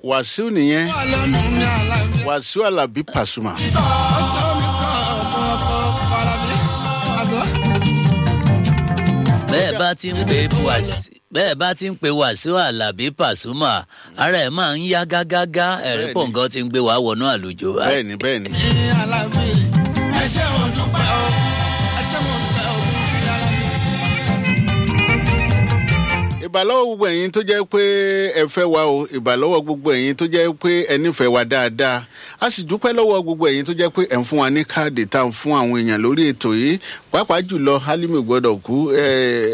wàsíù nìyẹn ọlọ́nu ní àlàáfíà. wàsíù alábí pàṣùmà. ọjọ́ mi kọ́ ọ̀pọ̀ ọ̀pọ̀ farabi. àgọ́. bẹ́ẹ̀ bá ti ń pe wàsí bẹ́ẹ̀ bá ti ń pe wàsíù alábí pàṣùmà ara ẹ̀ máa ń yá gágágá ẹ̀rí Bẹ́ẹ̀ni. pọ̀ngàn ti ń gbé wàá wọnú àlùjọ wa. bẹ́ẹ̀ni bẹ́ẹ̀ni. ní àlàáfíà. ẹ ṣé mo dúpẹ́ o. ẹ ṣé mo dúpẹ́ o. yàrá mi. ìbàlọ́wọ́ gbogbo ẹ̀yin tó jẹ́ pé ẹ fẹ́ wa o ìbàlọ́wọ́ gbogbo ẹ̀yin tó jẹ́ pé ẹ nífẹ̀ẹ́ wa dáadáa a sì dúpẹ́ lọ́wọ́ gbogbo ẹ̀yin tó jẹ́ pé ẹ̀ ń fún wa ní káàdì tá à ń fún àwọn èèyàn lórí ètò yìí pàápàá jùlọ Hálímì gbọ́dọ̀ kú ẹ,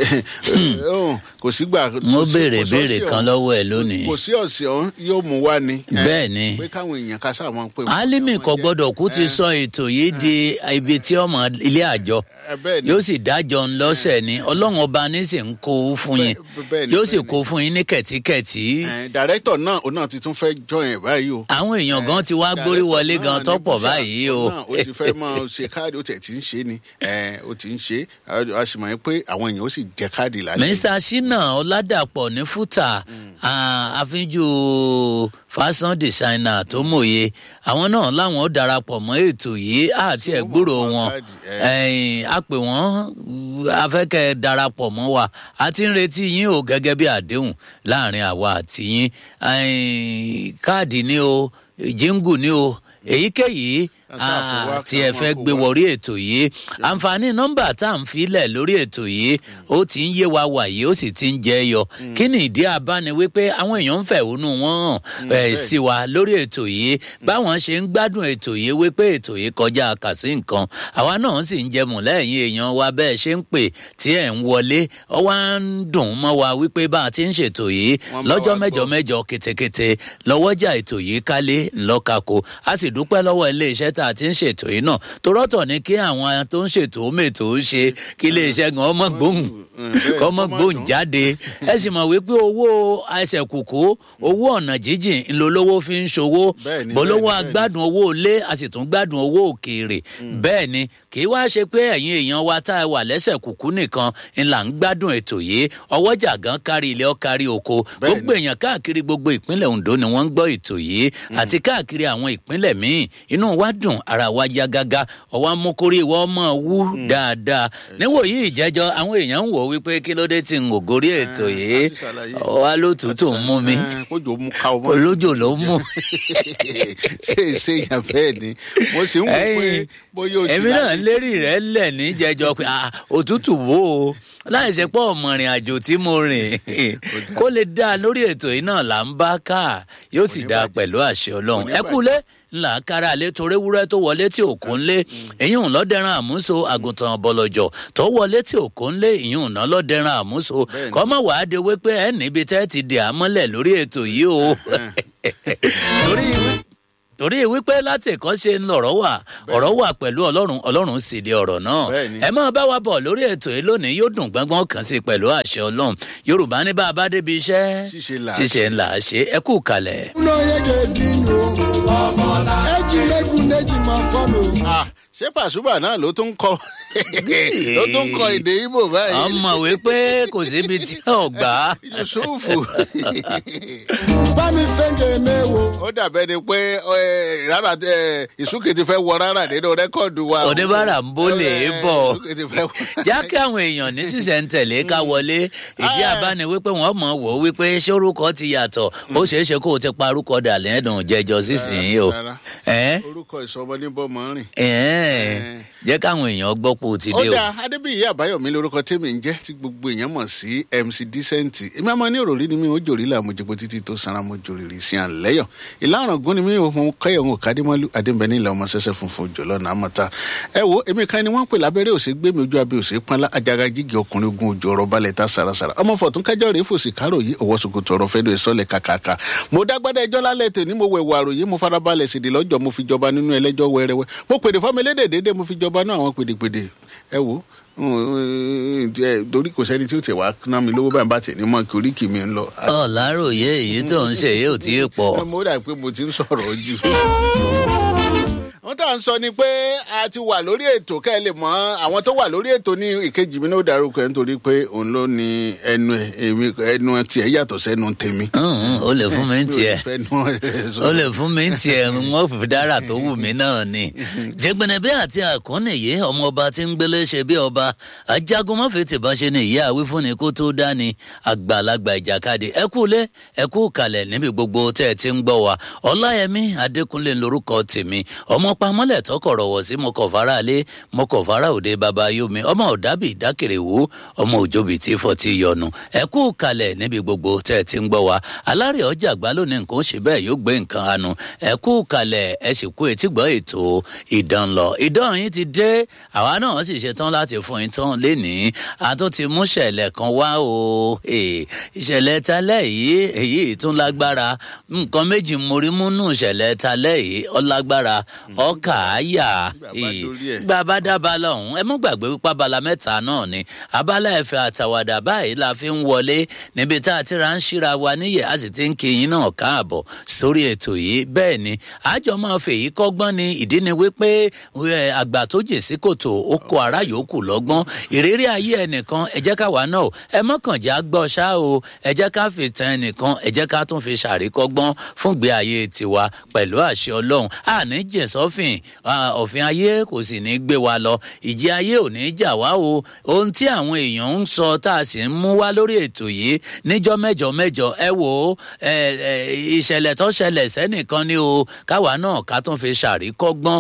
ẹ, kò sígbà. mo kò sí- béèrè kò sí béèrè ọ̀sẹ̀ kan ọ̀hún. lọ́wọ́ ẹ̀ lónìí. kò sí ọ̀sẹ̀ ọ̀hún yóò mú wá ni. ẹ, Bẹ́ẹ̀ ni. pé káwọn èèyàn ká sáà máa ń pè. Álímì kò gbọdọ̀ kú ti sọ ètò yìí di ibi tí ọmọ ilé àjọ ẹ, bẹ́ẹ̀ ni. yóò sì dájọ́ ń lọ́sẹ̀ ni ọlọ́run ọba ní sì ń kó o fún yín Bẹ́ẹ̀- bẹ́ẹ̀ ni, yóò sì bẹ́ẹ̀ ni. kó o fún yín ní kẹ̀tíkẹ̀tí. Ẹ, dàrẹ́tọ̀ náà òun náà ti tún fẹ́ jọyìn báyìí o. àwọn èèyàn gan ti wá gbórí wọlé gan Náà ní tọ́pọ̀ bùsà, báyìí o. náà ó ti fẹ́ máa ṣe káàdì ó tẹ̀ tí ń ṣe ni ẹ, ó ti ń ṣe a- a sì mọ̀ pé àwọn èèyàn ó sì jẹ káàdì lálẹ́. mr shina ọládàpọ̀ ní fúta ah, àfijù fashion designer tó mòye àwọn náà láwọn ó darapọ̀ mọ́ ètò yìí àti ẹ̀gbúrò wọn ẹ̀yìn, a pè wọ́n afẹ́kẹ́ darapọ̀ mọ́ wa a ti ń retí yín o gẹ́gẹ́ bí àdéhùn láàrin àwa àti yín ẹ̀yìn, káàdì ni o jíngù ni o èyíkéyìí Àṣà kò wá ah, tí ká ẹ máa fẹ́ kó gbé wá. wọrí ètò yìí àǹfààní nọ́mbà tá à ń filẹ̀ lórí ètò yìí ó ti ń yé wa wàyí ó sì ti ń jẹ́ yọ kí ni ìdí abáni wípé àwọn èèyàn ń fẹ̀hónú wọn hàn ẹ̀ bẹ́ẹ̀. sí wa lórí ètò yìí báwọn ṣe ń gbádùn ètò yìí wípé ètò yìí kọjá kàsí nǹkan àwa náà sì ń jẹmù lẹ́yìn èèyàn wa bẹ́ẹ̀ ṣe ń pè tí ẹ̀ ń wọlé ọ wá ń dùn mọ́ wa wípé bá a ti ń ṣètò yìí Wọ́n bá lọ́jọ́ wa mẹ́jọ gbọ́. mẹ́jọ ketekete lọ́wọ́jà ètò yìí kálé ńlọ́kako a sì dúpẹ́ lọ́wọ́ iléeṣẹ́ tá a ti ń ṣètò yìí náà torọ́tọ̀ ni kí àwọn tó ń ṣètò mètò ó ṣe kí iléeṣẹ́ gan ọmọ gbóhùn bẹ́ẹ̀, kọ́mọ kó má gbóhùn dùn. jáde ẹ sì mọ̀ wípé owó ẹsẹ̀ kùkú owó ọ̀nà jíjìn ńlọlọ́wọ́ fi ń ṣòwò Bẹ́ẹ̀ ni, bọ́lọ́wọ́ bẹ́ẹ̀ ni, bẹ́ẹ̀ ni. agbádùn owó ilé a sì tún gbádùn owó òkèèrè bẹ́ẹ̀ ni kì í wá ṣe pé ẹ̀yin èèyàn wa tá a wà lẹ́sẹ̀ kùkú nìkan ńlá ń gbádùn ètò yìí ọwọ́jà gan kárí ilé ọ kárí oko Bẹ́ẹ̀ ni. gbogbo èèyàn káàkiri gbogbo ìpínlẹ̀ Ondo ni wọ́n ń gbọ́ ètò yìí àti káàkiri àwọn ìpínlẹ̀ míì inú wa dùn ara wa yá gágá ọwọ́ amúkórí ìwọ ọmọ wú dáadáa níwòyí ìjẹ́jọ́ àwọn èèyàn ń wò wípé kí ló dé tí n ò gorí ètò a yìí ti ṣàlàyé. ọwọ́ alótùtù ń mú mi Ẹ, kójò mú ká ọmọ. olójò ló ń mú. ṣé ṣé yàn bẹ́ẹ̀ ni mo sì ń wò pé Ẹ̀yin, bóyá o ti èmi náà láti- lérí rẹ lẹ ní jẹjọ pé ah, òtútù wo o láì ṣe pé ọmọ rìn àjò tí mo rìn kó lè dá lórí ètò yìí náà là ń bá ká yóò sì dáa pẹ̀lú àṣẹ Ọlọ́run ẹ kúlé ńlá kára lé torí wúrẹ́ tó wọlé tí òkú ńlé ìyún lọ́dẹ̀rán àmúso àgùntàn bọ̀lọ̀jọ̀ tó wọlé tí òkú ńlé ìyún náà lọ́dẹ̀rán àmúso Bẹ́ẹ̀ni. kọ́mọ̀ wàá de wípé ẹ níbi tẹ́ ti dè àmọ́lẹ̀ lórí ètò yìí o torí wí- torí wípé láti ẹ̀kọ́ ṣe ń lọ̀rọ̀ wà ọ̀rọ̀ wà pẹ̀lú ọlọ́run ọlọ́run sì di ọ̀rọ̀ náà Bẹ́ẹ̀ni. ẹ máa bá wa bọ̀ lórí ètò yìí lónìí yóò dùn gbọ́ngbọ́n kan sí pẹ̀lú àṣẹ ọlọ́run yorùbá ní bá a bá débi iṣẹ́ Ṣíṣe là á ṣíṣe ńlá ṣe ẹ kú kalẹ̀. Uno yege dino. Eji megun neji ma fọlọ. Ah, ṣé pàṣùbà náà ló tún kọ ló tún kọ èdè Ìgbò báyìí ọmọ wípé kò síbi tí ò gbà. yusufu Bámi fẹ́ǹgẹ̀ mẹ́wo. ó dàbẹ́ ni pé ẹ, rárá ẹ, ìsúkè ti fẹ́ wọ rárá nínú rẹ́kọ̀dù wa. oníbàárà ń bó lè é bọ̀ ìsúkè ti fẹ́ wọ. já kí àwọn èèyàn ní sísẹ̀ntẹ̀lé ká wọlé ìdí àbáni wípé wọ́n mọ̀ wò ó wípé ṣé orúkọ ti yàtọ̀ ó ṣeé ṣe kó o ti parúkọ dà lẹ́dùn jẹjọ sísìnyí o Rárá. Ẹ́n? orúkọ ìsọmọ ní bọ́mọ rìn. Ẹ̀ẹ́n. jẹ́ káwọn èèyàn gbọ́ pé o ti ó dé o. dáa adébíyí àbáyọmí lórúkọ tèmi ń jẹ́ tí gbogbo èèyàn mọ̀ sí mc decent èmi àmọ́ ní òròrí ni mi ò jòrí là mo jẹ́pọ̀ títí tó sanra mo jòrìrì sí à ń lẹ́yọ̀ ìlànà ògún ni mi ò mọ kẹ́yọ̀ ń kádìmọ́lú adébẹ̀ní ilẹ̀ ọmọ sẹ́sẹ́ funfun jọ̀lọ́ náà mọ̀ta ẹ wo èmi kan ni wọ́n ń pè lábẹ́rẹ́ òsè gbé mi ojú abẹ́ òsè pọ́nlá ajaga jígi ọkùnrin ogun ojú ọ̀rọ̀ balẹ̀ ta sarasara ọmọ fọ̀tún kájọ́ rèé fòsì kárò yìí ọwọ́ sokoto ọ̀rọ̀ fẹ́dọ̀ ìsọ̀lẹ̀ kàkàkà mo dágbádá ẹjọ́ lálẹ́ tèmi mo wẹ̀wọ̀ àròyé mo farabalẹ̀ sìdí lọ́jọ́ mo fi jọba nínú ẹlẹ́jọ́ wẹ́rẹ́wẹ́ mo pèdè fọ́mọlédè dédé mo fi jọba náà àwọn pèdèpèdè ẹ wo ẹ, torí kò sẹ́ni tí ó tẹ̀ wá ná mi lówó báyìí bá tẹ̀ ní mọ́ kí oríkì mi ń lọ. ọ̀làròyé èyí tó ń ṣe yìí ò tí ì pọ̀. mo dà pé mo ti ń sọ̀rọ̀ jù. wọ́n wọ́n tà ń sọ ni pé a ti wà lórí ètò kẹ́ ẹ lè mọ àwọn tó wà lórí ètò ní ìkejì mi náà dárúkọ ẹ nítorí pé òun ló ní ẹnu ẹ èmi ẹnu tiẹ̀ yàtọ̀ sẹ́nu tèmi. Hùn, ó lè fún mi ń tiẹ̀ Mi ò ní fẹ́ nu ẹ sọ. ó lè fún mi ń tiẹ̀ wọ́n fi dára tó wù mí náà ni. jẹgbẹnẹbẹ àti àkọ́nìyé ọmọ ọba tí ń gbélé ṣe bí ọba ajagun mọ́fẹ́ tìbọn ṣe ni ìyá àwífúnni kó tó dání àgbàlagbà ìjàkadì ẹ kú lé ẹ kú kalẹ̀ níbi gbogbo tẹ́ ẹ ti ń gbọ́ wa ọláyẹmí adékúnlé lorúkọ tèmi ọmọ pamọ́lẹ̀ tọkọ̀rọ̀ wọ̀ sí mọ́kànfàrà lé mọ́kànfàrà òde baba yomi ọmọ ọ̀dàbí ìdákèrèwò ọmọ òjòbí tí fọ́tí yọnu ẹ kú kalẹ̀ níbi gbogbo tẹ́ ẹ ti ń gbọ́ wa alárè ọjà àgbà lónìí nǹkan ó ṣe bẹ́ẹ̀ yóò gbé nǹkan anu ẹ kú kalẹ̀ ẹ sì kú etí gbọ́ ètò ìdán lọ ìdán yín ti dé àwa náà sì ṣetán láti fún yín tán lénìí a tún ti mú ṣẹlẹ̀ kan wá o Eh, ìṣẹ̀lẹ̀ talẹ́ yìí èyí tún lágbára nǹkan méjì mórí múnú ìṣẹ̀lẹ̀ talẹ́ yìí ó lágbára ọkà àyà Bàbá dórí ẹ̀. bàbá dábàá lọ́hùn ẹ mú gbàgbé wípé abala mẹ́ta náà ni abala ẹ̀fẹ̀ àtàwàdà báyìí la fi ń wọlé níbi tá a ti ra ń ṣíra wa níyẹ̀ a sì ti ń kíyìn náà káàbọ̀ sórí ètò yìí bẹ́ẹ̀ ni àjọ máa fèyí kọ́gbọ́n ni ìdí ni wípé ẹ, àgbà tó jè sí kòtò ó kó ara yòókù lọ́gbọ́n ìrírí ayé ẹnìkan ẹ jẹ́ ká wà náà ẹ mọ́kànjá gbọ́ ṣá o ẹ jẹ́ ká fi tan ẹnìkan ẹ jẹ́ ká tún fi ṣàríkọ́gbọ́n fúngbé ayé tiwa pẹ̀lú àṣẹ ọlọ́run àní jẹ̀sọ́fìn òfin ayé kò sì ní gbé wa lọ ìjì ayé ò ní jà wá o ohun tí àwọn èèyàn ń sọ tá a sì ń mú wá lórí ètò yìí níjọ́ mẹ́jọ mẹ́jọ ẹ wò ó ẹ, ẹ, ìṣẹ̀lẹ̀ tó ṣẹlẹ̀ sẹ́nìkan ni o káwa náà ká tún fi ṣàríkọ́gbọ́n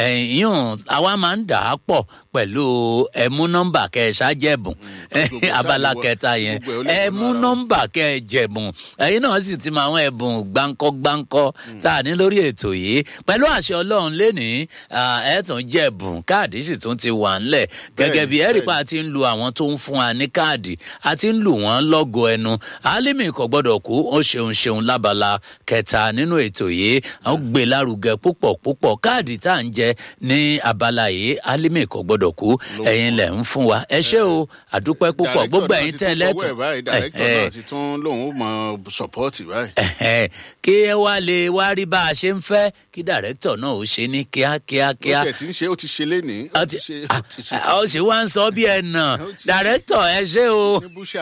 ẹ̀yìn àwa máa ń dà á pọ̀ pẹ̀lú ẹmú nọ́mbà kẹsàjẹ̀bùn gbogbo abala ṣáà kẹta yẹn gbogbo ẹ̀ ó lè ẹmú wọnú ara wọn. nọ́mbà kẹjẹ̀bùn ẹ̀yin náà sì ti mọ àwọn ẹ̀bùn gbáǹkọ́ gbáǹkọ́ tá a ní lórí ètò yìí pẹ̀lú àṣẹ ọlọ́run lénìí ẹ̀ tún jẹ̀bùn káàdì sì tún ti wà ńlẹ̀ gẹ́gẹ́ bí ẹ̀rí pa ti ń lu àwọn tó ń fún wa ní káàdì a ti ń lù wọ́n lọ́gọ ẹnu alimi kò gbọ́dọ̀ kú ó ṣeun ṣeun lábala kẹta nínú ètò yìí a ó gbé lárugẹ púpọ̀ púpọ̀ káàdì tá à ń jẹ ní abala yìí alimi kò gbọ́dọ̀ kú ẹ̀yin lẹ̀ ń fún wa ẹ ṣé o àdúpẹ́ púpọ̀ gbogbo ẹ̀yin tẹ́ lẹ́tọ̀ọ́ dàrẹ́kítọ̀ náà ti tún lòun ó mọ sọpọ́ọ̀tì báyìí. Ẹ̀hẹ́n, kí ẹ wá lè wá rí bá a ṣe ń fẹ́ kí dàrẹ́tọ̀ náà ó ṣe ní kíákíá ó kíá. tiẹ̀ ti ń ṣe ó ti ṣe lénìí ó Ó ti ti- ṣe ó ti ṣe Ah, ó sì wá ń sọ bí ẹ nà Ó ti- dàrẹ́tọ̀ ẹ ṣé o ní búṣà.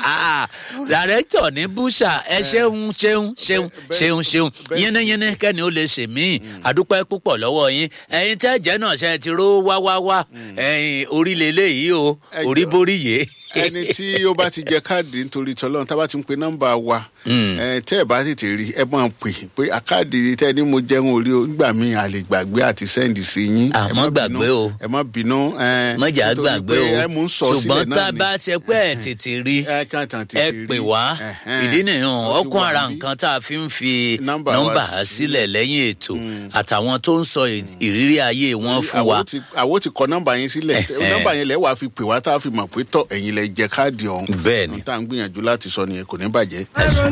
dàrẹ́tọ̀ ní búṣà ẹ ṣeun ṣeun ṣeun bẹ́ẹ̀- ṣeun ṣeun bẹ́ẹ̀ sì yínníyínní kẹ́ni ó lè ṣe mí àdúpẹ́ púpọ̀ lọ́wọ́ yín ẹ̀yin tẹ́ jẹ́ náà ṣe ti ró wá wá wá ẹ̀yin orílẹ̀ eléyìí o Ẹ orí jọ̀ọ́. borí yé. ẹni tí ó bá ti jẹ káàdì nítorí tọlọ́run tá a bá ti ń pe nọ́mbà wa ẹ, tẹ́ ẹ bá tètè rí ẹ máa pè pé àkáàdì tẹ́ ẹ ní mo jẹun orí o nígbà míì a lè gbàgbé àti sẹ́ǹdì sí yín. Ah, Ẹ má má gbàgbé bínú, o. ẹ má bínú. ẹ, mọ̀jà nítorí gbàgbé pé o ẹ mú ń sọ sílẹ̀ ṣùgbọ́n tá náà a ni. bá ṣe pé ẹ̀ tètè rí ẹ kàn tàn tètè ẹ rí. pè wá Ẹ̀hẹ́n. ìdí nìyẹn Ó ti ọkùn wà ara níbí. nǹkan tá a fi ń fi Nọ́mbà wa nọ́mbà sílẹ̀. sílẹ̀ lẹ́yìn ètò àtàwọn tó ń sọ ì- ìrírí ayé wọn fún wa Àwo ti- àwo ti kọ nọ́mbà yẹn sílẹ̀ Ẹ̀hẹ́n. nọ́mbà yẹn lẹ wàá fi pè wá tá a fi mọ̀ pé tọ ẹ̀yin lẹ jẹ káàdì ọ̀hún. Bẹ́ẹ̀ ni. Ohun tá à ń gbìyànjú láti sọ nìyẹn kò ní bàjẹ́. ẹ ṣeun.